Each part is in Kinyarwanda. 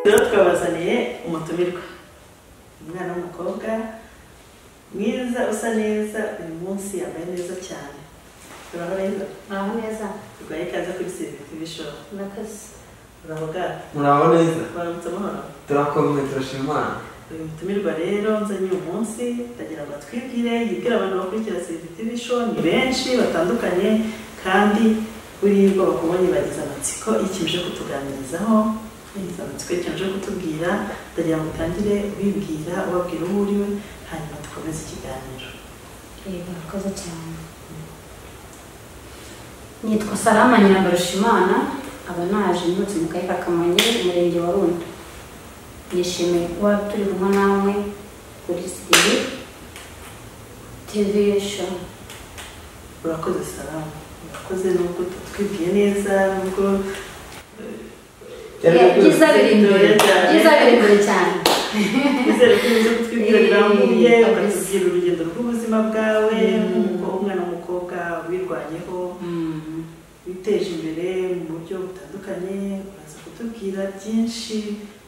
rero twabazaniye umutumirwa umwana w'umukobwa mwiza usa neza uyu munsi yambaye neza cyane turabona neza muraho neza turwaye ikaze kuri serivisi bishoro murakoze uraho bwato muraba neza baramutse amahoro turakomeye turashima imana uyu mutumirwa rero nzanye uyu munsi ndagira ngo atwibwire yibwire abantu bakurikira serivisi show ni benshi batandukanye kandi buriya ubwo bakubonye bagize amatsiko ikimije kutuganirizaho bagize amatsiko ikimije kutubwira ndagira ngo utangire ubibwira ubabwira uwo uriwe hanyuma dukomeze ikiganiro Eh, murakoze cyane nitwa salama nyirabarushimana aba naje nturutse mu karere ka kamonyi umurenge wa rundo nishimiye kuba turi kumwe namwe kuri siri tv show urakoze salamu urakoze nubwo tutwibwiye neza nubwo Yari Yeah, byiza yabyutse. biri imbere byiza biri imbere cyane nizere ko uzi kutwibwira Eh, birambuye kabisa. ukatubwira urugendo rw'ubuzima bwawe Mm. nk'umukobwa umwana w'umukobwa wirwanyeho witeje imbere mu buryo butandukanye uraza kutubwira byinshi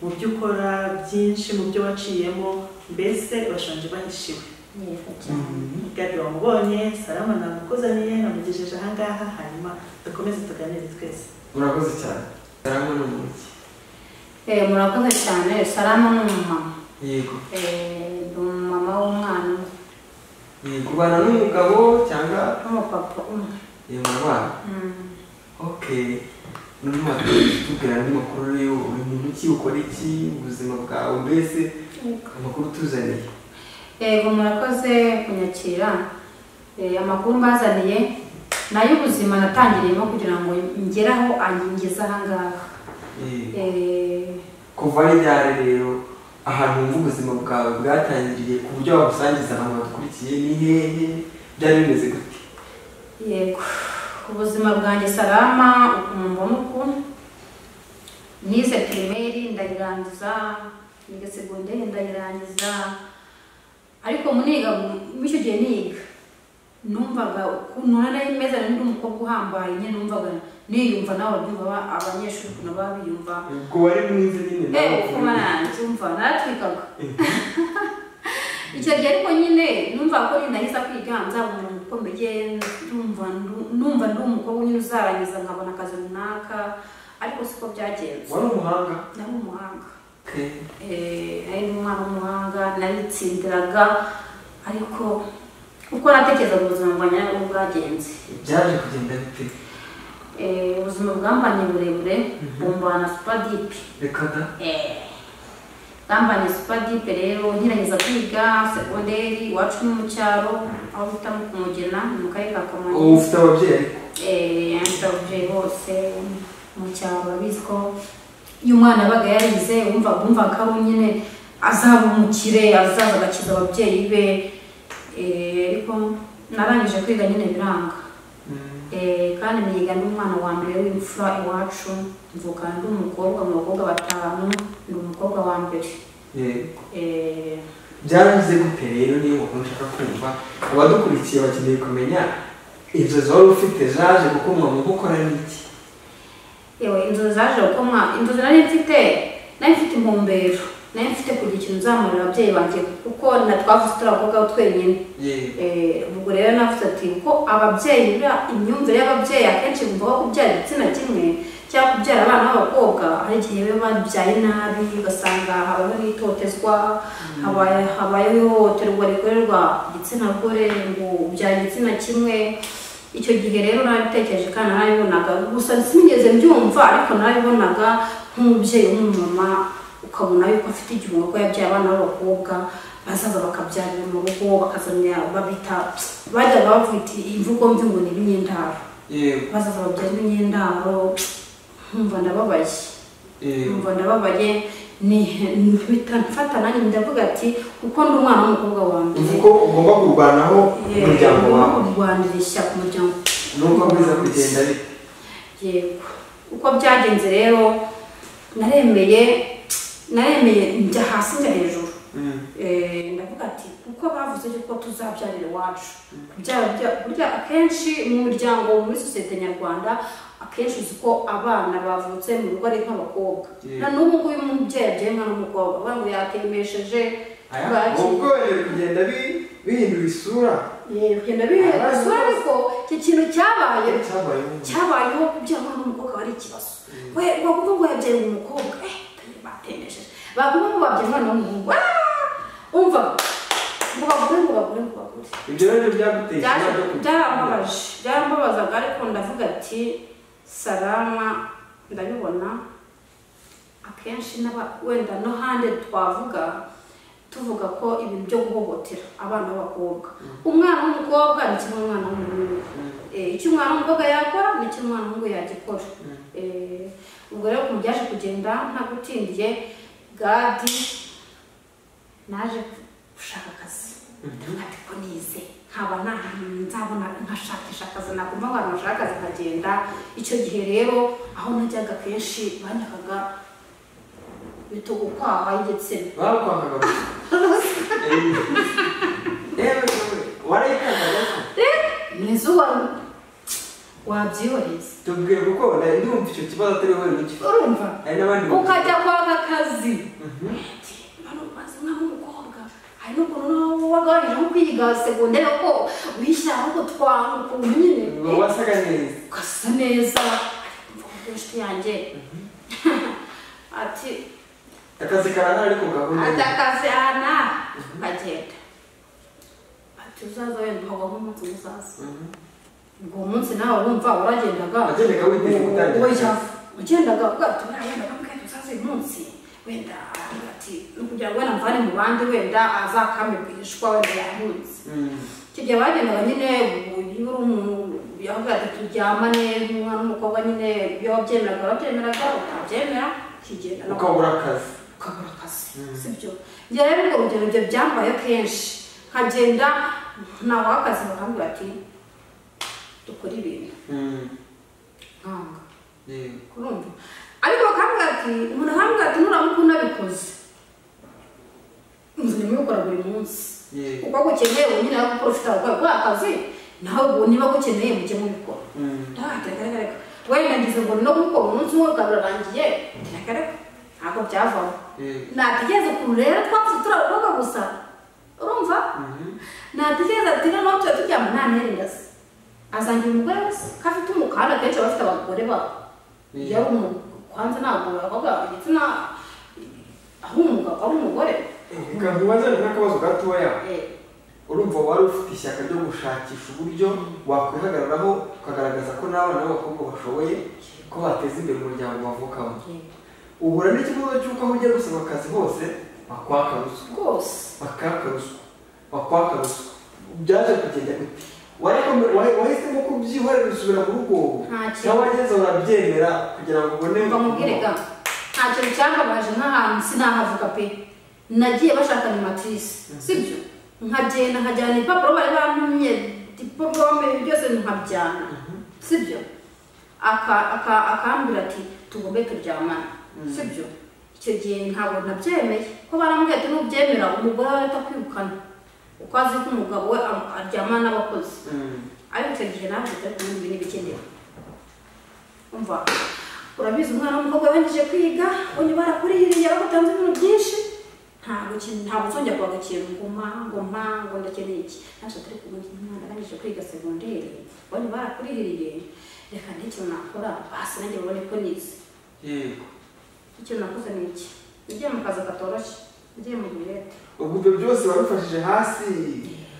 mu byo ukora byinshi mu byo waciyemo mbese bashanje bahishiwe yego cyane Mhm. gabi wamubonye salama namukuzaniye namugejeje ahangaha hanyuma dukomeze tuganire twese murakoze cyane karangwa ni umujyi Eh, murakoze cyane salama ni umumama yego Eh, ni umumama w'umwana umwe yego ubana n'umugabo cyangwa n'umupapa umwe yego urabana Mm. okay undi makuru tubwira andi makuru rero uri muntu ki ukora iki mu buzima bwawe mbese amakuru utuzaniye yego murakoze kunyakira Eh, amakuru mbazaniye ni ay'ubuzima natangiriyemo kugira ngo ngere aho angeze ahangaha Yego. Eh, kuva n'ibyare rero ahantu wumva ubuzima bwawe bwatangiriye ku buryo wabusangiza abantu badukurikiye ni hehe byari bimeze gute yego ubuzima bwanjye salama ukumva nuku nize pirimeri ndayirangiza niga segonderi ndayirangiza ariko muniga muri icyo gihe niga numvaga ukuntu nari meze n'undi umukobwa uhambaye nyine numvaga niyumva nawe ababyumva ba- abanyeshuri ukuntu baba biyumva ubwo wari mwiza nyine nawe eee ukaba kuba nanjye naratwikaga icyo gihe ariko nyine numva ko nahise kwiga nzaba umuntu ukomeye numva ndu- numva ndi umukobwa nyine uzarangiza nkabona akazi runaka ariko siko byagenze wari umuhanga nari umuhanga Okay. Eh, nari umwana w'umuhanga naritsindiraga ariko uko natekerezaga ubuzima bwanjye nabwo bwagenze byaje kugenda bite Eh, ubuzima bwambanye burebure bumbana supadipi reka da Bambanye supadipe rero nkirangiza kwiga segonderi iwacu ni mu cyaro aho bita mu kumugena ni mu karere ka ubu kamonyi ufite ababyeyi ariko yandikabuje bose mu cyaro babizi ko iyo umwana yabaga yarize wumva wumva ko ari nyine azaba umukire azaza agakiza ababyeyi be Eh, ariko narangije kwiga nyine biranga Eh, kandi niga n'umwana wa mbere w'imfura iwacu mvuka ndi umukobwa mu bakobwa batanu ndi umukobwa wa mbere Yego. Eh, byarangize gute rero niyo makuru nshaka kumva abadukurikiye bakeneye kumenya inzozi wari ufite zaje gukomwa mu gukora n'iki yewe inzozi zaje gukomwa inzozi nari mfite nari mfite intumbero nari mfite kugira ikintu nzamurira ababyeyi banjye kuko na twavuze turi abakobwa twenyine yego Eh, ubwo rero navuze ati kuko ababyeyi buriya imyumvire y'ababyeyi akenshi bumva ko kubyara igitsina kimwe cyangwa kubyara abana b'abakobwa hari igihe biba babyaye nabi ugasanga habayeho n'itotezwa habaye- habayeho ihohoterwa rikorerwa igitsina gore ngo ubyara igitsina kimwe icyo gihe rero narabitekereje kandi narabibonaga gusa sinigeze mbyumva ariko narabibonaga nk'umubyeyi w'umumama ukabona yuko afite igihungo ko yabyaye abana b'abakobwa bazaza bakabyarira mu rugo bakazanira babita bajyaga bavuga iti imvugo mbi ngo ni ibinyendaro yego bazaza babyara ibinyendaro nkumva ndababaye yego numva ndababaye mfata nanjye ndavuga ati kuko ndi umwana w'umukobwa wa mbere uzi ko ugomba kurwanaho umuryango ngomba wawe kurwanira ishyaka umuryango nuko biza kugenda bite yego uko byagenze rero naremeye naremeye njya hasi njya hejuru Eh, ndavuga ati kuko bavuze yuko tuzabyarira iwacu Kubyara burya- burya akenshi mu muryango muri sosiyete nyarwanda akenshi akenshi uzi ko abana bavutse mu rugo ari nk'abakobwa Yeah. na n'ubu ngubu iyo umubyeyi abyaye umwana w'umukobwa uvuga ngo yatemesheje Aya, bwaki ubwo biri kugenda bi- bihindura isura yewe genda bihereza Abana isura ariko iki kintu cyabaye cyabayeho cyabayeho kubyara umwana w'umukobwa ari ikibazo we bavuga ngo yabyaye umukobwa eh batemesheje bavuga ngo babyaye umwana w'umuhungu Ah! umva ngo bagure ngo bagure ngo bagure ibyo rero byaguteye Byaje- ikibazo cyo- byaramubabaje byaramubabazaga ariko ndavuga ati salama ndabibona akenshi n'aba- wenda no hande twavuga tuvuga ko ibintu byo guhohotera abana b'abakobwa umwana w'umukobwa ni kimwe n'umwana w'umuhungu Eh, icyo umwana w'umukobwa yakora ni cyo umwana w'umuhungu yagikora Eh, ubwo rero ukuntu byaje kugenda ntagutindiye gadi naje gushaka akazi ariko nize nkaba nta hantu nzabona nkashakisha akazi nakumva ngo abantu bashaka akazi nkagenda icyo gihe rero aho najyaga kenshi banyakaga bitugukwaha y'igitsina bakwambaga gusa. Eh, yewe yewe, warayitangaga se? n'izuba wabyihoreza tubwire kuko nari ndumva icyo kibazo atari wowe n'iki urumva hari n'abandi ukajya kwaka akazi Mhm. Ati, "Mano, maze umwana w'umukobwa hari n'ukuntu nawe wagabanije nko kwiga segonderi ko wishyira ahubwo twaha ukuntu ngo nyine wasaga neza ugasa neza ariko mvuga inshuti yanjye ati akazi karahari ariko gahunda ni- atakaze ana bagenda ati uzaza wenda uhagwa nk'umunsi uzaza Mhm. ubwo munsi nawe wumva uragendaga Wagendaga witeze gutangira. Oya, wagendaga uvuga ati "Uriya wenda kamubwira ati uzaza uyu munsi wenda aravuga ati ni ukugira ngo wenda mvane mu bandi wenda azakame bwishwa wenda yahunze Mhm. icyo gihe bagendaga nyine iyo uri umuntu yavuga ati turyamane nk'umwana n'umukobwa nyine iyo wabyemeraga urabyemeraga utabyemera ukigenda nawe ukabura akazi ukabura akazi Mm. si byo njye rero urwo rugero ibyo byambaye kenshi nkagenda ntabwo akazi bakambwira ati dukore ibintu Mhm. nkanga Yewe. urumva ariko bakambwira ati umuntu akambwira ati nuramukunda abikoze inzu nimubikora buri munsi Yego. kuko gukeneye ubu nyine kuko ufite abakora kuri akazi nawe ubu niba gukeneye mujye mubikora Mhm. ndahagaragara wenda ngize ngo no gukora umunsi umwe ukarurangiye tiragaragara ntabwo byavamo Yego. natekereza ukuntu rero twavuze turi abakobwa gusa urumva Mhm. natekereza ati noneho tuba turyama nta nterinda se azangira umugore wese ko afite umukanda akenshi aba afite abagore babo Yeah. iyo ari umuntu kwanza ntabwo bavuga igitsina aho umugabo ari umugore nkamubaza n'akabazo gatoya Eh, urumva wari ufite ishyaka ryo gushakisha uburyo wakwihagararaho ukagaragaza ko n'abana b'abakobwa bashoboye ko bateza imbere umuryango bavukamo eh, uhura n'ikibazo cy'uko aho ujya gusaba akazi hose bakwaka ruswa rwose bakaka ruswa bakwaka ruswa byaje kugenda gute Wareko- wahe- wahisemo kubyihorera usubira mu rugo Nta kintu. cyangwa wageze urabyemera kugira ngo ubone mva mubwire ga nta kintu cyambabaje nk'ahantu sinahavuga pe nagiye bashakanye matrise sibyo nkagenda nkajyana ibipapuro bari bampimye diporome byose nkabijyana sibyo Aka- aka- akambwira ati tugombe turyamane sibyo icyo gihe ntabwo nabyemeye ko barambwira ati nubyemera umugore wawe atakwirukana uko azi ko umugabo we am- aryamana n'abakozi Mm. ariko icyo gihe nawe tujya kumenya ibi n'ibikenewe umva urabizi umwana w'umukobwa yangije kwiga ubu barakuririye bagutanze ibintu byinshi ntabwo ikintu ntabwo uzongera kubaga ikintu ngoma ngoma ngo ndakeneye iki ntacyo turi kubona iki umwana arangije kwiga segonderi ubu barakuririye reka n'ikintu nakora basi nanjye ubone ko nize Yego. ikintu nakoze ni iki nagiye mu kazi katoroshye nagiye mu birete ubwo ibyo byose wabifashije hasi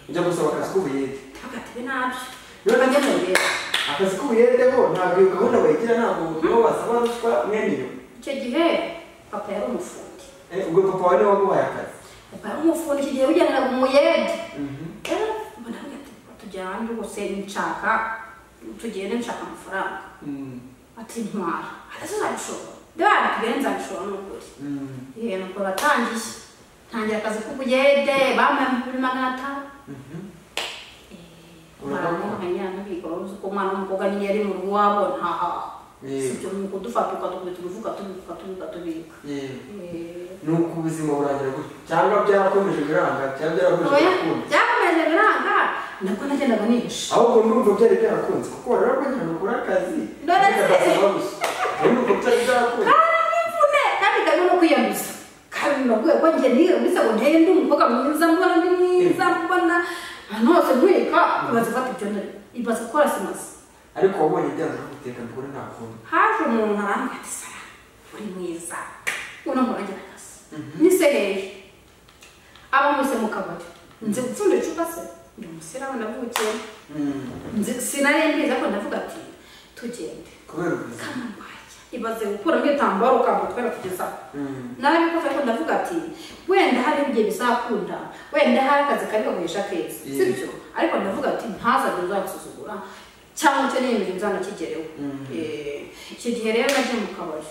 ujya gusaba akazi k'ubuyede ntabwo atibe nabyo Rero njya mu nagiye- birete akazi k'ubuyede ho ntabwo iyo gahunda bayigira ntabwo nibo basaba ruswa mwene iyo icyo gihe papa yari umufundi Eh, ubwo papa wawe niwe waguhaye akazi Papa umufuni iki gihe ugendera mu muyede Mhm. rero mbona avuga ati tujyane rwose nshaka tugende nshaka amafaranga Mm. ati ntwara ati uzabishobora dore tugende nzabishobora ni ukuri Mm. yewe nuko batangiye ntangira akazi k'ubuyede bampaye ibihumbi magana atanu Mhm. umwana w'umukobwa niyo yari mu rugo iwabo ntahaha Yego. sibyo ni ukudufata ukadukubita uruvuga tubika tubika tubika Yego. Eh, ni uko ubuzima burangira gutyo cyangwa byarakomeje biranga cyangwa byarakomeje oya, gukunda byakomeje biranga nabwo nagendaga nihisha ahubwo n'urumva byari byarakunze kuko wari wabonye ahantu ukora akazi None se- ugasaba gusa nayo n'urumva byari byarakunze karamvune kandi karimo no kwiyambiza kabiri naguye ko njye niyambisa ngo nteye ndi umukobwa mwiza mbona ndi mwiza mbona ahantu hose ntwika ibaza gufata ibyo ndari ibaza gukora simasi ariko wabonye byanze kuguteka mugore nta kuntu haje umuntu arambwira ati sara uri mwiza uno muntu agira akazi nise hehe aba mwese mu kabari nzi gupfunda icupa se ndi umusiramu navukiye Nzi- sinarembiza ko ndavuga ati tugende kubera ubuzima kamambaya ibaze gukuramo igitambaro kamutwera kugeza aho Mm. narabikoze ko ndavuga ati wenda hari igihe bizakunda wenda hari akazi kari gakoresha keza Yeah. sibyo ariko ndavuga ati ntazajya uzagusuzugura cyangwa icyo niyemeje nzanakigereho Mm. Eh, icyo gihe rero nagiye mu kabari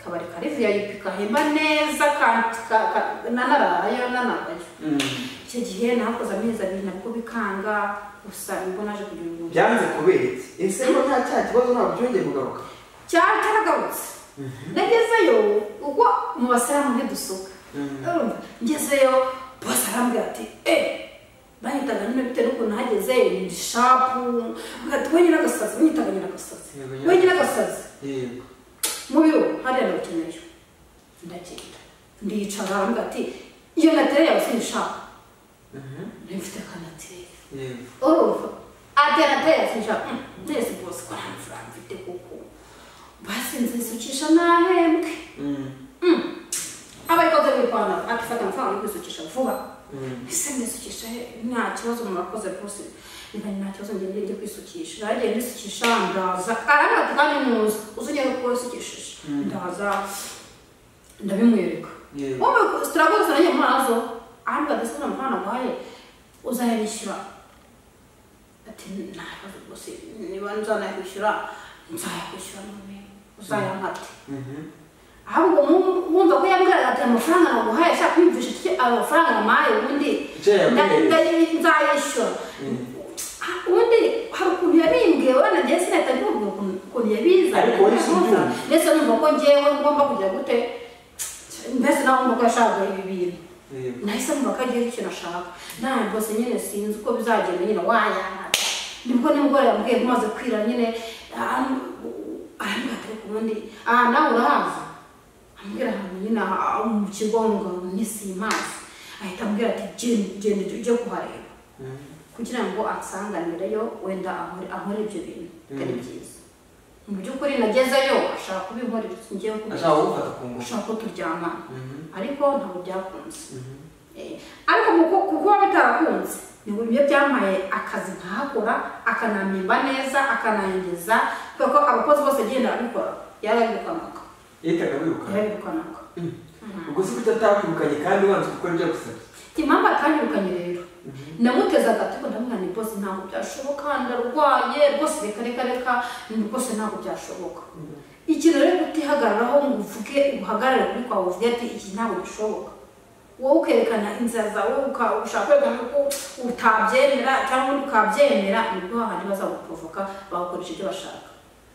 kabari kari vip kahemba neza kandi ka- ka- nanarayo nanagayo Mm. icyo gihe nakoze amezi abiri nabwo bikanga gusa nibwo naje kugira ubuntu byanze kubera iki ese ko nta cya kibazo ntabwo byongeye kugaruka cyari cyaragarutse nagezeyo ubwo mu basiramu ntidusuka Urumva? ngezeyo bose arambwira ati eee banyitaga nyine bitewe n'ukuntu hageze ni shapu ati we nyiragasazi we nyitaga nyiragasazi Yego, we nyiragasazi. nyiragasazi yego mu biro hariya ndawukeneyeyo ndagenda ndiyicara arambwira ati iyo natereye yawe sinshaka Mhm. ntimfite akanateye yego urumva alternative nshaka mwese bose ko nta mafaranga mfite kuko basi nzisukisha nahembwe Mm. abayikoze bipana akifata amafaranga yo kwisukisha vuba Mm. ese ndisukisha he? nta kibazo murakoze rwose niba nta kibazo ngende njye kwisukisha nagiye ndisukisha ndaza arambwira ati kandi ntuzi uzongera kuba wisukishije ndaza ndabimwereka yego wowe turaguza nanjye murazo arambwira ati ese amafaranga nguhaye uzayabishyura ati nta kibazo rwose niba nzanayakwishyura nzayakwishyura none uzayankate Mhm. ahubwo mu- wumva ko yambwiraga ati amafaranga naguhaye ashaka kwiyumvisha iki ayo mafaranga namuhaye ubundi Icyo yaguhaye. nda- nda- nzayishyura Mm. Ah, ubundi hari ukuntu yabimbwiye wenda njyewe sinahita mvuga ukuntu ukuntu yabiza Ariko wari se ubyumva? ndetse numva ko njyewe ngomba kugira gute mbese nawe wumva ko yashakaga ibi bintu yego nahise mvuga ko agiye ikintu ashaka nawe rwose nyine sinzi uko bizagenda nyine wayanga nibwo nimugoroba yambwiye umaze kwira nyine arambwira ati ariko ubundi aha nawe urahaza ambwira ahantu nyine aha- aha mu kigo ngo ntisimazi ahita ambwira ati genda genda ujye kuhareba Mhm. kugira ngo ansanganireyo wenda ahore ahore ibyo bintu bitari Mm. byiza mu by'ukuri nagezeyo ashaka kubinkorera ngewe ashaka kugufata ku ngufu ashaka ko turyamana Mhm. ariko ntabwo byakunze Mhm. Eh, ariko kuko kuko biba bitarakunze nibwo ibyo byampaye akazi nkahakora akananimba neza akanangeza kubera ko abakozi bose agenda abikora yarabirukanaga yahitaga abirukana yarabirukanaga ubwo se kuki atakwirukanye kandi wanze gukora ibyo agusabye impamvu atanyirukanye rero namuteze agati ngo ndamubwira ni rwose ntabwo byashoboka ndarwaye rwose reka reka reka ni rwose ntabwo byashoboka ikintu rero kutihagararaho ngo uvuge uhagarare kuri kwawe uvuge ati iki ntabwo bishoboka wowe ukerekana inzira zawe uka- ushaka kwerekana ko utabyemera cyangwa undi ukabyemera nibwo hahandi bazaguprovoka bagakoresha ibyo bashaka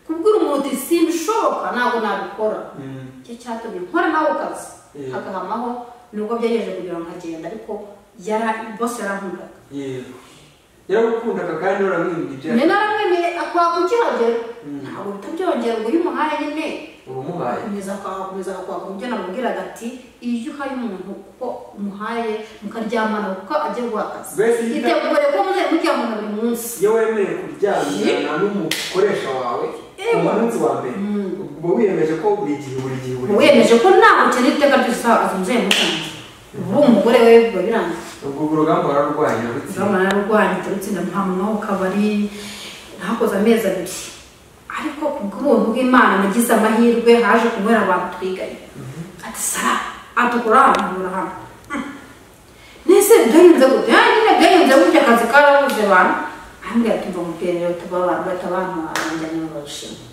kubwira umuntu uti simbishoboka ntabwo nabikora Mhm. icyo cyatumye nkora nawe kazi Yeah. agahamaho nubwo byagerageje kugira ngo nkagenda ariko yara bose yarankundaga yego yaragukundaga kandi waramwirinda ibyo nyine naramwemeye akwaha kukihagera Mm. ntabwo bitabyongera ngo iyo umuhaye nyine urumuhaye akomeza akakomeza akakwaka ibyo namubwiraga ati iyo uhaye umuntu kuko umuhaye mukaryamana kuko ajya guha akazi Mbese yita- itegure ko muzajya muryamana buri munsi iyo wemeye kuryamana n'umukoresha wawe Ewa. umunsi wa mbere Mm. uba wiyemeje ko buri gihe buri gihe buri gihe wiyemeje ko nta ukene iteka ryose azunze yamusanze ubu uri umugore we biba birangiye ubwo urwo rugamba wararwaye urarutsinda urabona nararwaye turutsinda ntamuntu aho kabari nahakoze amezi abiri ariko ku bw'ubuntu bw'imana nagize amahirwe haje kubera abantu twiganye ati sara atukura ahantu hano nese byagenze gute "Ah, nyine byagenze gutya akazi karabuze abantu ahambwira ati mva mubwiherero tuba abantu batabantu banjyana mu bashinwa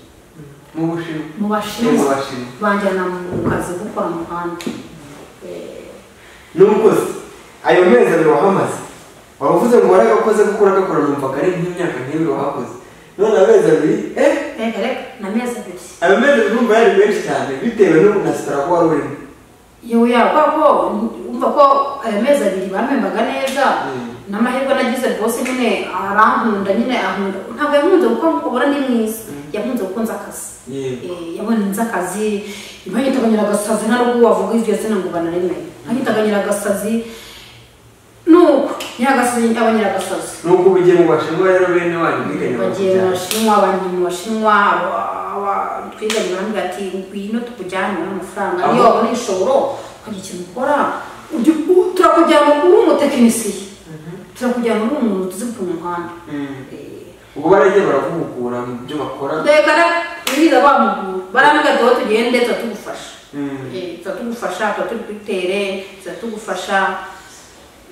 mu bushinwa mu no mu bashinwa bashinwa banjyana mu kazi ko kwa muhanda Eh, n'ubwo se ayo mezi abiri wahamaze wari uvuze ngo waragakoze kuko uragakora numvaga ari nk'imyaka nk'ibiri wahakoze none amezi abiri eh reka reka n'amezi abiri ayo mezi abiri numva yari menshi cyane bitewe no na sitara kuba wari urimo yewe yakora ko umva ko ayo mezi abiri bamembaga neza Mm. n'amahirwe nagize rwose nyine arankunda nyine ankunda ntabwo yakunze gukora kuko ubona ni mwiza yakunze gukunza akazi yego Eh, yabonye nzi akazi ntagitaga nyiragasazi nta n'ubwo wavuga iryo zina ngo banaremeye ntagitaga nyiragasazi nuko nyiragasazi aba nyiragasazi nuko ubugiye mu bashinwa rero bene wanyu mwiganye bagiye mu bakujyana bashinwa abantu mu bashinwa aba- aba- twiganye bambwira ati ngwino tukujyane ubone amafaranga Aho- iyo wabona ishoboro ukagira ikintu ukora ujya- u- turakujyana uri umutekinisiye turakujyana uri umuntu tuzi gupima umuhanda Mm. Eh, ubwo baragiye baraguhugura mu byo bakora mbega biriza bamugura barambwira ati aho tugende tuba tugufasha Mm. Eh, tuba tugufasha tuba tugutere tuba tugufasha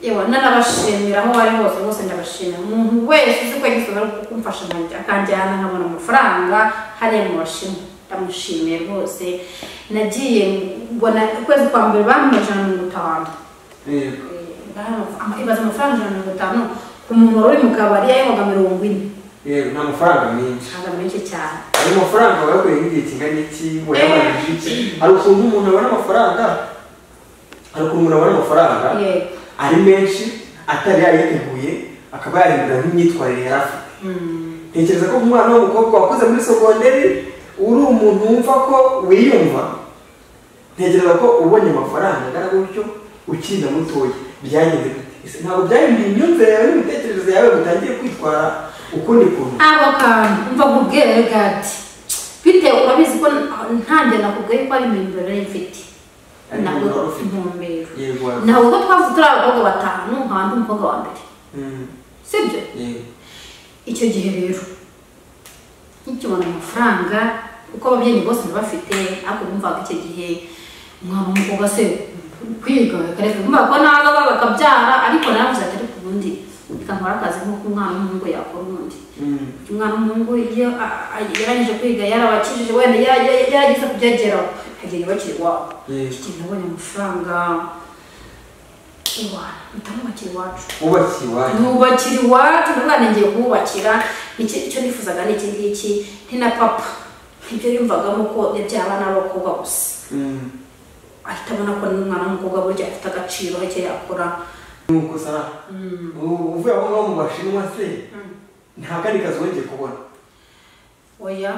yewe nanabashimira aho bari hose bose ndabashimira umuntu wese uzi ko yagize uruhare rwo kumfasha nkanjya- akanjyana nkabona amafaranga hariya mu bashinwa ndamushimiye rwose nagiye mbona ukwezi kwa mbere bampa ijana na mirongo itanu yego Eh, baravuga, ama- ibaza amafaranga ijana na mirongo itanu ku muntu wari uri mu kabari yayobaga mirongo ine yego nta mafaranga menshi ntabwo menshi cyane ayo mafaranga wayakoreye nk'igihe kingana iki wayabanije iki hari ukuntu umuntu abona amafaranga hari ukuntu umuntu abona amafaranga yego ari menshi atari yayiteguye akaba yahindura nk'imyitwarire yari afite Mm, ntekereza ko umwana w'umukobwa wakoze muri sogonderi uri umuntu wumva ko wiyumva ntekereza ko ubonye amafaranga angana gutyo ukina mutoya byagenze gute Ese ntabwo byahinduye imyumvire yawe n'imitekerereze yawe utangiye kwitwara ukundi kuntu abo kantu umva nkubwire gati bitewe urabizi ko ntanjye nakubwiye ko ari impimbano yari mfite Ari ntabwo impimbano ufite. intumbero yego wabibona. ntabwo ko twavuze turi abakobwa batanu nkaba ndi umukobwa wa mbere Mm, sibyo yego icyo gihe rero nkikibona amafaranga kuko ababyeyi bose ntibafite ariko bumvaga icyo gihe umwana w'umukobwa se kwiga bakareka bumva ko naza bakabyara ariko naravuze ati ariko ubundi bikamara akazi nk'uko umwana w'umuhungu yakora ubundi Mm, umwana w'umuhungu iyo a- a- yarangije kwiga yarabakijije wenda yara- yara- yaragize kubyageraho agenda bakiri iwabo Yego. iki gihe nabonye amafaranga iwacu bitamubakira iwacu wubakiye iwanyu nubakira iwacu umwana ngiye kumubakira nicyo icyo nifuzaga ni iki ngiki ni na papa nibyo yumvagamo ko yabyara n'abakobwa gusa Mm. ahita abona ko n'umwana w'umukobwa burya afite agaciro icyo yakora nuko sara u- uvuye aho ngaho mu bashinwa se nta kandi kazi wongeye kubona oya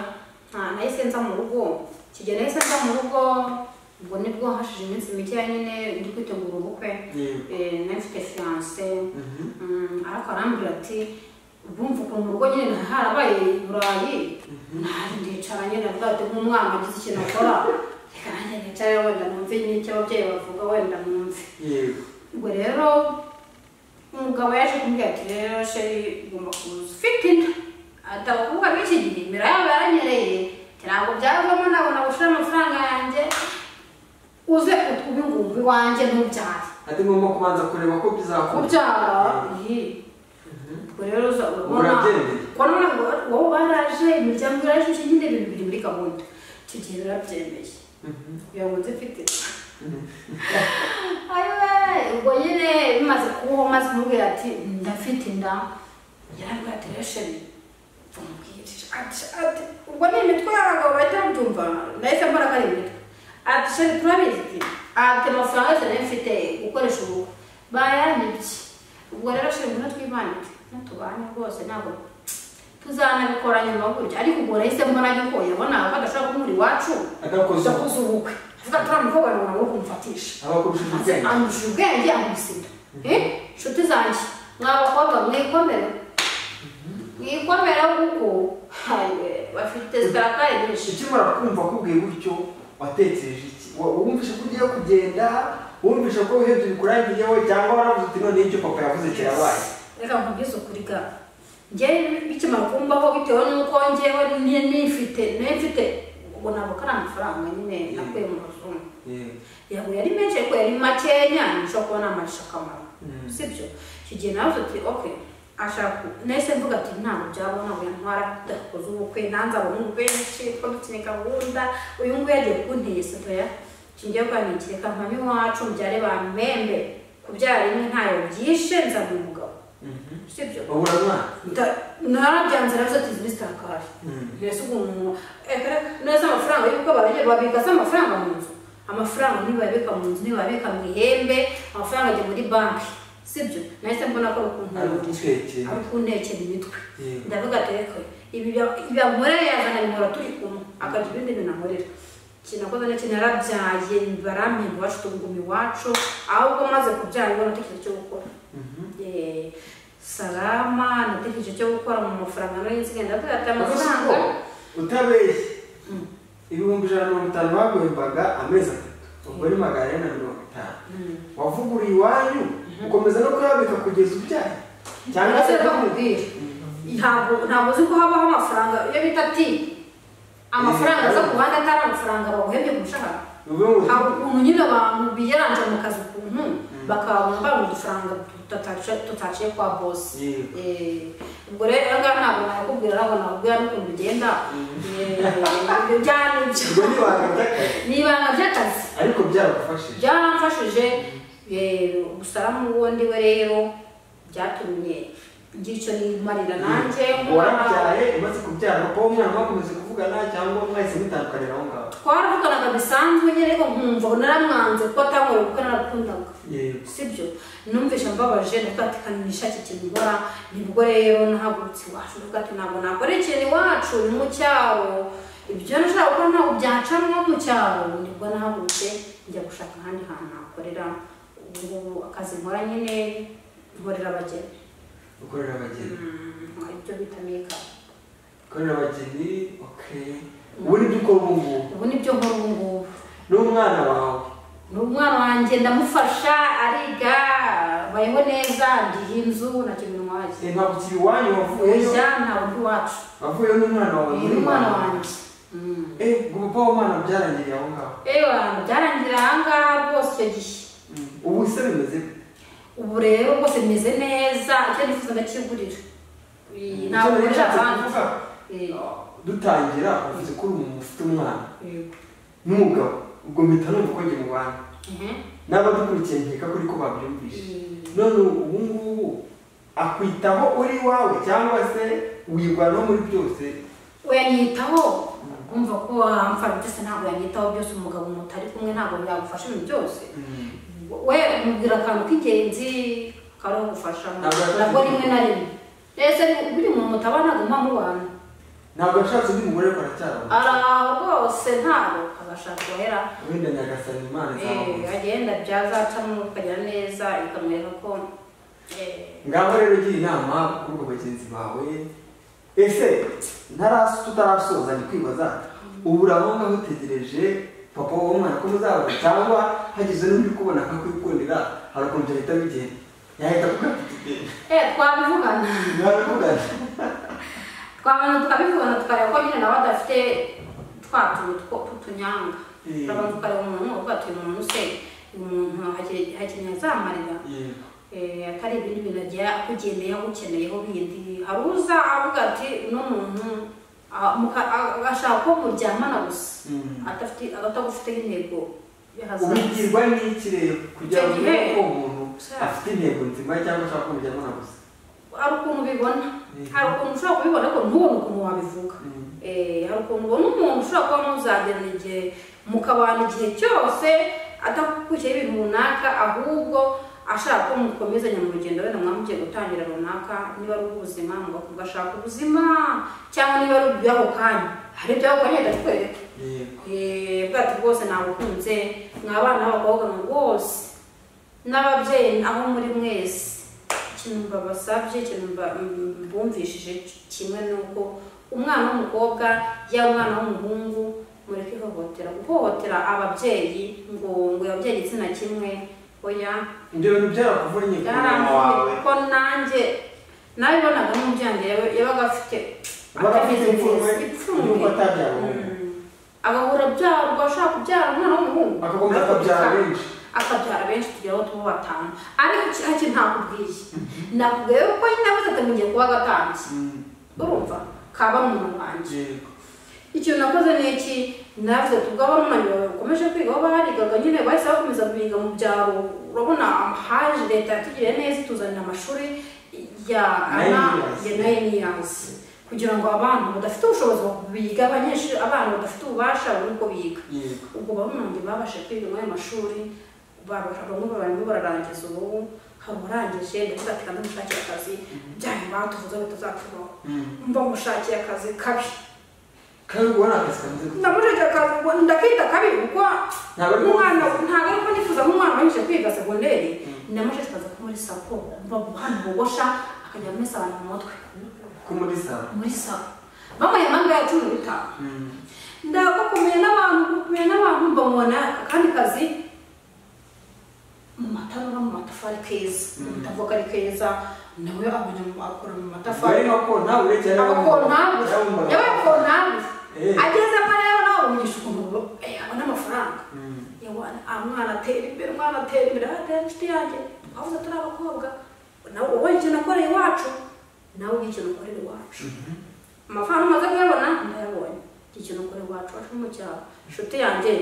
nta nahise nza mu rugo ikigero nahise nza mu rugo ubwo nibwo hashije iminsi mikeya nyine ndi kwitegura ubukwe Yego. Eh, nari mfite fiyanse Mhm. ariko arambwira ati bumva ukuntu mu rugo nyine harabaye i burayi naje ndicara nyine avuga ati nk'umwana agize ikintu akora reka nanjye nicare wenda numve nyine icyo ababyeyi bavuga wenda numve yego ubwo rero umugabo yaje kumbwira ati rero sheri ugomba kuza ufite inda ati abakobwa b'iki gihe imbere yabo yaranyereye ati ntabwo byavamo nabona gushira amafaranga yanjye uze utwubi ngumva iwanjye ntubyare ati ngomba kubanza kureba ko bizakora kubyara iyi ubwo rero uza urabona Urabyemeye? kubona wowe baraje imiryango iraje iki nyine ibintu biri muri gahunda icyo gihe birabyemeye kugira ngo nze mfite inda. Ayiwe, ubwo nyine bimaze kubaho maze kumubwira ati ndafite inda yarambwira ati rero sheri tumubwire ati ati ubwo ni imitwe y'abagabo bahita babyumva nahise mbona ko ari imitwe ati sheri turabizi ati ati amafaranga yose nari mfite gukoresha ubu bayanyibye ubwo rero sheri ngwino twibanike natubanye rwose ntabwo tuzanabikora nyuma gutya ariko ubwo nahise mbona yuko yabona badashobora kumuri iwacu Atakoze ubukwe. adakoze ubukwe avuga ati uriya mukobwa ni umuntu wo kumfatisha abakoresheje ubwenge amurusha ubwenge amusiga inshuti zanjye mwa bakobwa mwikomere mwikomere kuko hawe bafite zikarakare nyinshi ukimara kumva kubwiye gutyo watekereje iki Wa- wumvishe ko ugiye kugenda wumvishe ko uhebye bikurangiriyeho cyangwa waravuze uti none icyo papa yavuze kirabaye reka nkubwize ukuri ga njyewe bikimara kumbaho bitewe n'uko njyewe ni- nifite nifite ubu ntabwo ko ari amafaranga nyine nakuye mu mazungu Yego. yabo yari menshi ariko yari makenya nshobora kubona amasha akamaro sibyo icyo gihe nawe ati oke ashaka nahise mvuga ati ntabwo byabona uyu ntwara tudakoze ubukwe nanze abahungu benshi two dukeneye gahunda uyu nguyu yagiye kunteye sotoya ngiye kwanikira kampani iwacu mbyare ba mpembe kubyara rimwe ntayo byishe nzaba umugabo Mhm. sibyo babura mwana narabyanze nazo ati zibisita kare Mm. mbese umuntu reka neza amafaranga y'uko barajya babikaza amafaranga mu nzu amafaranga ntibayabika mu nzu ntibayabika mu ihembe amafaranga ajya muri banki sibyo nahise mbona ko ari ukuntu arugutekeye ari ukuntekera imitwe yego ndavuga ati reka ibi bya- ibi bankorera yazana bimora turi kumwe akagira ibindi bintu ankorera ikintu nakoze ni ikintu yarabyaye barampemba bafite ubugumi iwacu ahubwo maze kubyara ibona atekereza icyo gukora Eh, salama natekereje icyo gukora mu mafaranga nari nsigaye ndavuga ati amafaranga utabeshye Mm. ibihumbi ijana na mirongo itanu baguhembaga amezi atatu ubwo ni magana ane na mirongo itanu Mm. wavuguriye iwanyu ukomeza no kuyabika kugeza ubyaye cyangwa se Ese bakubwire. ntabwo ntabwo uzi ko habaho amafaranga iyo bita ati amafaranga aza ku ruhande atari amafaranga baguhebye ku mushahara uvuge ngo hari ukuntu nyine abantu biyaranje mu kazi ukuntu bakabona bari udufaranga tutataciye- tutaciye kwa bosi Yego. Eh, ubwo rero aha ngaha ntabwo nakubwira ntabwo nakubwira n'ukuntu bigenda Eh, ibyo byari ubwo ibyo ntibanga akazi ni ibanga ry'akazi ariko byaragufashije byaramfashije eh, umusarama w'undi we rero byatumye ngira icyo nimarira nanjye warabyaye umaze kubyara kuba umwana mwakomeze kuvugana cyangwa mwahise mutandukanira aho ngaho twaravuganaga bisanzwe nyine ariko nkumva naramwanze kuko atankoreye kuko narakundaga yego sibyo numvise mbabaje ndavuga ati kanisha iki kintu nkora nibwo rero nahagurutse iwacu ndavuga ati ntabwo nakora ikintu iwacu ni mu cyaro ibyo nashaka gukora ntabwo byacamo mu cyaro nibwo nahagurutse njya gushaka ahandi hantu nakorera ubu ngubu akazi nkora nyine nkorera abageni gukorera abageni Mm, ibyo bita meka gukorera abageni ok ubu nibyo ukora ubu ngubu ubu nibyo nkora ubu ngubu n'umwana wawe ni umwana wanjye ndamufasha ariga bayeho neza ndiha inzu na kintu nwazi Eh, ntabwo ukiri iwanyu wavuyeyo ja ntabwo ndi iwacu wavuyeyo n'umwana wawe uyu muri ni umwana iwanyu. wanjye Mm. eh ubwo papa w'umwana byarangiriye aho ngaho ewa byarangira ahangaha rwose icyo gihe ubu se bimeze gute? ubu rero rwose bimeze neza icyo nifuza ndakigurira Eh, Icyo ntabwo nari nkorera nshatse abandi kuvuga, Eh, dutangira uvuze ko uri umuntu ufite umwana yego. n'umugabo ubwo mpita numva ko njye mubana Ehe. n'abadukurikiye nkeka ko uriko babyumvise Eh, none ubu ngubu akwitaho uri iwawe cyangwa se wivanaho muri byose uyanyitaho kumva ko amfana byose ntabwo yanyitaho byose umugabo mutari kumwe ntabwo yagufasha ibintu byose we mubwira akantu k'ingenzi karagufasha Ntabwo yafashe nabwo rimwe na rimwe ese buri muntu mutabana aguma mubana ntabwo yashatse undi mugore ariko aracyarana araho rwose ntabwo agashaka guhera wenda nyagasani imana Eh, izamuze agenda byazacamo ukagira neza ikamwereka ko eh, ngaho rero ugira inama kuri ubwo bagenzi bawe ese ntarasi tutarasoza ni kwibaza ubu urabo ngaho utegereje papa wowe umwana ko muzabona cyangwa hagize n'undi kubona akakwikundira hari ukuntu byahita bigenda yahita kugafite igenda eh, twabivugana ntabivugana twabana tukabivugana tukareba ko nyine nawe adafite twa tuntu two- tw'utunyanga Eh. turabanza tukareba umuntu uvuga ati uyu muntu se uyu muntu hakiri- hakeneye azamarira yego Eh, atari ibindi bintu agiye akugeneye agukeneyeho bindi hari uza avuga ati uno muntu ah, muka- ah, agashaka ko muryamana gusa Mm. adafite agatagufiteho intego y'ahazaza ubigirwa n'iki rero kugira ngo Icyo gihe- umenye ko umuntu Sha. afite intego nzima cyangwa ashaka kumujyamo na gusa hari ukuntu ubibona Mhm. hari ukuntu ushobora kubibona ariko ntubone ukuntu wabivuga Mhm. Eh, hari ukuntu ubona umuntu ushobora kuba muzagirana igihe mukabana igihe cyose atakukurikiyeho ibintu runaka ahubwo ashaka ko mukomezanya mu rugendo wenda mwamugiye gutangira runaka niba ari ubuzima mugakomeza ashaka ubuzima cyangwa niba ari iby'ako kanya hari iby'ako kanya ndakwereka yego Eh, bwato bwose nabukunze mwa bana b'abakobwa mwe bose n'ababyeyi aho muri mwese ikintu mbabasabye ikintu mba- m- mbumvishije kimwe ni uko umwana w'umukobwa yaba umwana w'umuhungu mureke ihohotera guhohotera ababyeyi ngo ngo ababyeyi igitsina kimwe oya ibyo bintu byarakuvunye ku mwana wawe yaramuye ko nanjye nabibonaga n'umuryango yawe- yabaga afite Yabaga afite atameze ipfunwe, neza, ipfunwe. yuko atabyara Mm. umuhungu. agahora abyara ubwo ashaka kubyara umwana w'umuhungu Akakomeza akabyara Akabya- benshi. akabyara benshi tugera aho tuba batanu ariko iki hake ntakubwiye nakubwiye ko nyine abuze atamenye kuba gatambye Mhm. urumva kaba mu wanjye yego ikintu nakoze ni iki navuze tubwo abana bakomeje kwiga aho barigaga nyine bahise bakomeza kubiga mu byaro urabona haje leta yatugiriye neza ituzanira amashuri ya Nine ana years. ya nine years kugira ngo abantu badafite ubushobozi biga abanyeshuri abana badafite ububasha babone uko biga yego ubwo barunange babasha kwiga muri ayo mashuri bamwe barimo bararangiza ubu hari uwarangije ndetse ati kandi mushakira akazi byanyu batuvuze bitazakubaho mba mushakiye akazi kabi kandi ubwo ni akazi kameze gutya ndamushakira akazi ngo ndakita kabi kuko Ntabwo ari ko umwana ntabwo ari ko nifuza nk'umwana wanyuze kwiga segonderi ndamushakira akazi ko muri sako mba hano bogosha akajya muri abantu mu mutwe ko muri saba muri sako bamuha impamvu ya cumi n'itanu ndabwo kumenya n'abantu kumenya n'abantu mbabona akandi kazi mu matanura mu matafari keza mu bitavoka ari keza nawe abonye mu- akora mu bari matafari nko nta urengera abakontabure yabaga yabaye kontabure Eh. agezemo rero nawe umugisha ukuntu eh, abona amafaranga Yawa, ah, umwana atera imbere umwana atera imbere atera inshuti yanjye twavuze turi abakobwa nawe wowe ikintu nakoreye iwacu nawe ugira ikintu ukorera iwacu amafaranga umaze kuyabona ndayabonye iki kintu ukora iwacu wacu mu cyaro inshuti yanjye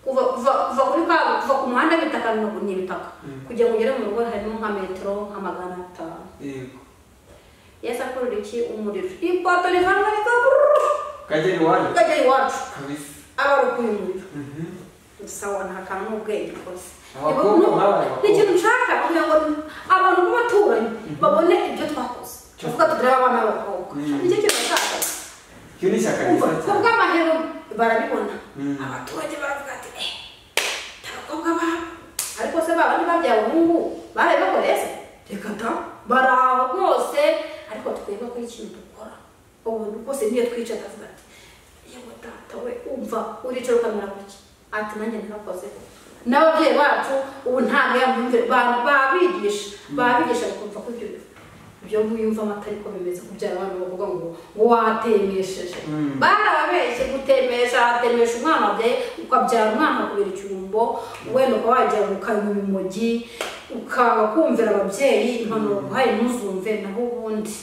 kuva kuva kuva kuri ka kuva ku muhanda w'ibitaka ni- ni ibitaka kugira ngo ugere mu rugo harimo nka metero nka magana atanu yego yesi akorera iki umuriro ipoto rivanwa rikabururu kagera iwanyu ukajya iwacu kabisa aba ari ukuyumuriro Mhm. sawa nta kantu n'ubwenge rwose Abakobwa Ni- ni- babaye ni abakobwa. ikintu nshaka kugira ngo abantu b'abaturanyi babone ibyo twakoze tuvuga tutareba abana b'abakobwa Mm. nicyo kintu nshaka iyo ni ishyaka Umva, ryiza cyane kubw'amahero barabibona Mm. abaturage baravuga ati eh abakobwa babo ariko se babandi babyaye umuhungu baraye bakora se reka ta bari aho rwose ariko twebwe kuri ikintu dukora ubu rwose niyo twicaye akavuga ati yewe data we umva uricara ukamera gutya ati nanjye narakoze n'ababyeyi bacu ubu ntabwo yamwumvira ba- babigisha babigisha bakumva ko ibyo ibyo wiyumva amata ariko bimeze kubyara abantu bavuga ngo ngo watemesheje Mm. barababeshye gutemesha watemesha umwana wabyaye ukabyara umwana kubera icyumbo wenda ukaba wagira ngo ukanywa urumogi ukaba kumvira ababyeyi impanuro uhaye ntuzumve naho ubundi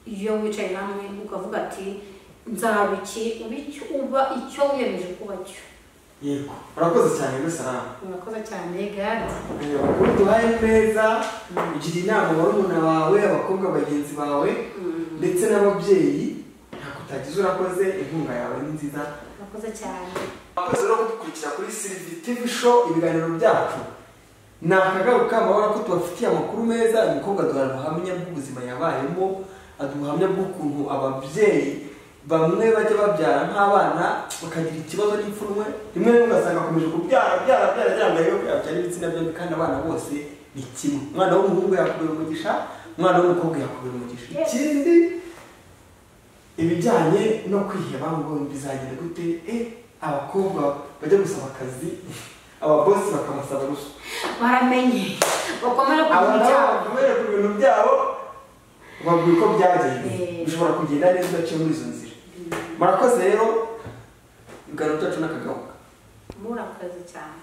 iyo wicaye hamwe ukavuga ati nzaba iki uba icyo uba icyo wiyemeje kuba cyo yego urakoze cyane rwose aramu murakoze cyane gare abakuru duhaye neza ugira inama barumuna bawe abakobwa bagenzi bawe ndetse n'ababyeyi ntabwo utagize urakoze inkunga yawe ni nziza murakoze cyane abakozi rero kudukurikira kuri Sylvie TV show ibiganiro byacu ni akagaruka amabara ko tubafitiye amakuru meza uyu mukobwa aduha ubuhamya bw'ubuzima yabayemo aduha ubuhamya bw'ukuntu ababyeyi bamwe bajya babyara nk'abana bakagira ikibazo n'ipfunwe rimwe na rimwe ugasanga akomeje kubyara byara byara byara ngo arebe ko yabyara ibitsina byombi kandi abana bose ni kimwe umwana w'umuhungu yakubera umugisha umwana w'umukobwa yakubera umugisha ikindi ibijyanye no kwiheba ngo bizagenda gute eh abakobwa bajya gusaba akazi ababosi bakabasaba ruswa baramenye bakomera ku bintu byabo abantu kubera ku bintu byabo babwira uko byagenze Eh. bishobora kugenda neza udaciye muri izo nzira murakoze rero ibiganiro byacu n'akagaruka murakoze cyane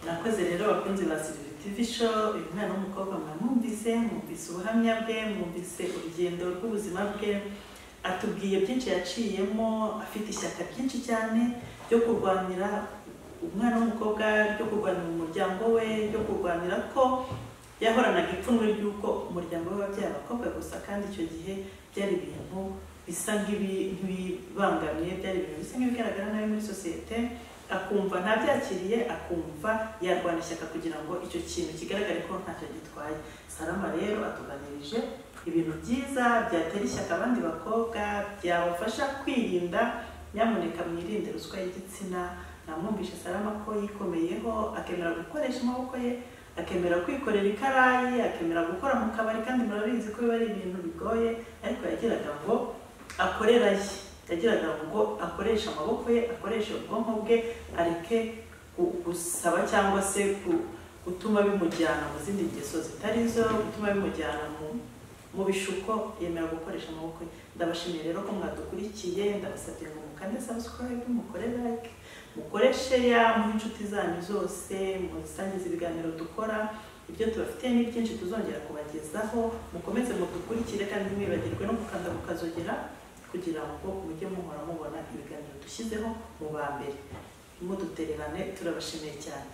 murakoze rero abakunzi ba sirivi tivi show uyu mwana w'umukobwa mwamwumvise mwumvise ubuhamya bwe mwumvise urugendo rw'ubuzima bwe atubwiye byinshi yaciyemo afite ishyaka ryinshi cyane ryo kurwanira umwana w'umukobwa ryo kurwanira umuryango we ryo kurwanira ko yahoranaga ipfunwe ry'uko umuryango we wabyaye abakobwa gusa kandi icyo gihe byari ibintu bisa nk'ibi- nk'ibibangamiye byari ibintu bisa nk'ibigaragara nabi muri sosiyete akumva ntabyakiriye akumva yarwana ishyaka kugira ngo icyo kintu kigaragare ko ntacyo gitwaye sarama rero atuganirije ibintu byiza byatera ishyaka abandi bakobwa byabafasha kwirinda nyamuneka mwirinde ruswa y'igitsina namwumvishe sarama ko yikomeyeho akemera gukoresha amaboko ye akemera kwikorera ikarayi akemera gukora mu kabari kandi murabizi ko biba ari ibintu bigoye ariko yagiraga ngo akorera ye yagiraga ngo akoreshe amaboko ye akoreshe ubwonko bwe areke gu- gusaba cyangwa se gu- gutuma bimujyana mu zindi ngeso zitari zo gutuma bimujyana mu mu bishuko yemera gukoresha amaboko ye ndabashimiye rero ko mwadukurikiye ndabasabye ngo mukande subscribe mukore like mukoreshe ya muhe inshuti zanyu zose musangize ibiganiro dukora ibyo tubafitiye ni byinshi tuzongera kubagezaho mukomeze mudukurikire kandi ntimwibagirwe no gukanda mukazogera kugira ngo mujye muhora mubona ibiganiro dushyizeho mu ba mbere mudutererane turabashimiye cyane